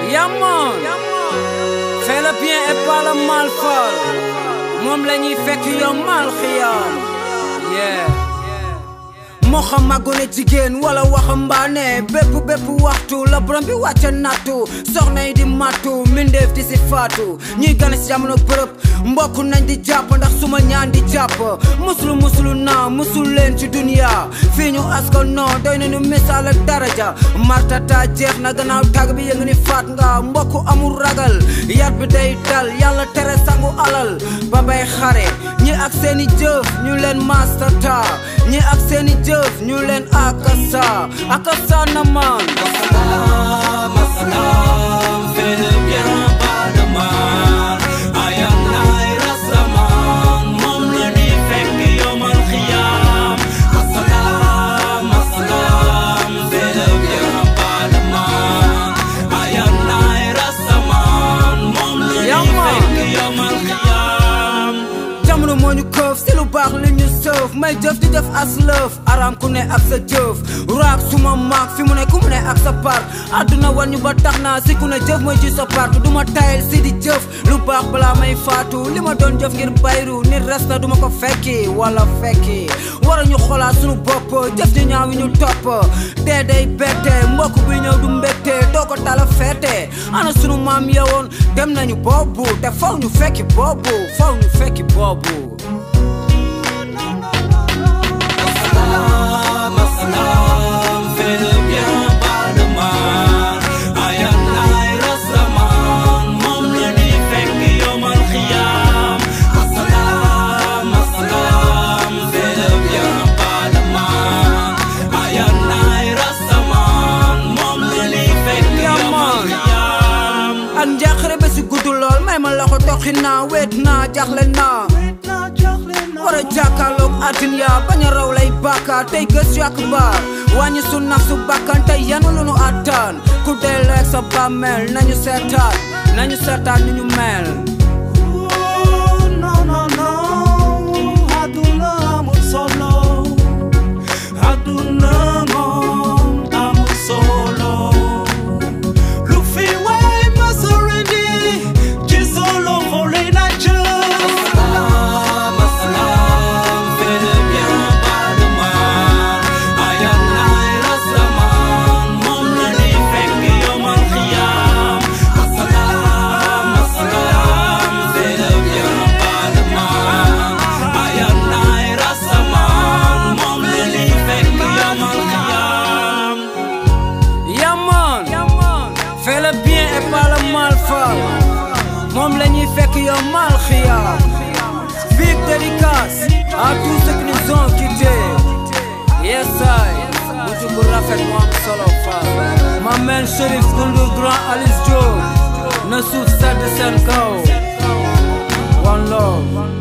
Yaman Fais le bien et pas le mal fal moom la ñuy fekk yow mal xiyaam yeah moo xam magone jigéen wala waxambaane bépp bépp waxtu la borom bi wàcce nattu soxna yi di mattu mbindeef di si faatu ñuy gane si jamono bërëb mbokk nañ di jàpp ndax suma ñaan di jàpp musulu musulu naa musul leen ci dunia fii ñu asko non doy nañu misaal ak daraja martata jeex na gannaaw tàgg bi yëngu ni faat nga mbokk amul ragal yat bi day dal yàlla tere sangu alal ba bay xare ñi ak seeni jëf ñu leen mastata ñi ak seeni jëf ñu leen akasa akasa na man Assalam, assalam, fais le bien, pas de mal. Ayam nay rasaman, moom la ñuy fekk yawmal xiyaam. Assalam, assalam, fais le bien, pas de mal. Ayam nay rasaman, moom la ñuy Yaman. fekk yawmal xiyaam. jamono moo ñu këf si lu baax li ñu sëf may jëf di def as lëf aram ku ne ak sa jëf raak suma maag fi mu ne ku mu ne ak sa part àdduna wan ñu ba tax naa si ku ne jëf mooy ci sa part du ma tayel si di jëf lu baax balaa may faatu li ma doon jëf ngir bayru nit resta du ma ko fekki wala fekki war ñu xoolaat sunu bopp jëf ñu ñaaw yi ñu topp dee day bette mbokk bi ñëw du mbégte doo ko tala feete ana sunu maam yewoon dem nañu boobu te faw ñu fekki boobu faw ñu fekki boobu Assalam, assalam, fais le bien, pas de mal. Ayam nay rasaman, moom la ñuy fekk yawmal xiyaam. Assalam, assalam, fais le bien, pas de mal. Ayam nay rasaman, moom la ñuy fekk yawmal xiyaam. ak njaaxare ba si gudd lool may ma loxo doxi naa weet naa jaxle naa war a jàkkaarloog àddina bañ a raw lay bàkka tey gës yu akbar wàññi su naf su bakkan tey yanu lu nu attan ku dee leeg sa bàmmeel nañu seetaat nañu seetaat ni ñu mel No, no, no, àdduna amul solo. Àdduna moom amul solo. Lu fi waay mës a rendi, ci solo xole na jëm. Assalam, assalam, fais le bien, pas de mal. Ayam nay rasaman, moom la ñuy fekk yawmal xiyaam. Assalam, assalam, fais le bien, pas de mal. Ayam nay rasaman, moom la ñuy fekk yawmal xiyaam. Yaman fais le bien et pas le mal fal moom la ñuy fekk yow mal xiyaam big dédicace à tous ceux qui nous ont quittés yes I mujj bu rafet mu am solo fal ma mel Chérif Goundour Grand Alice Diop na suuf sedd seen kaw one love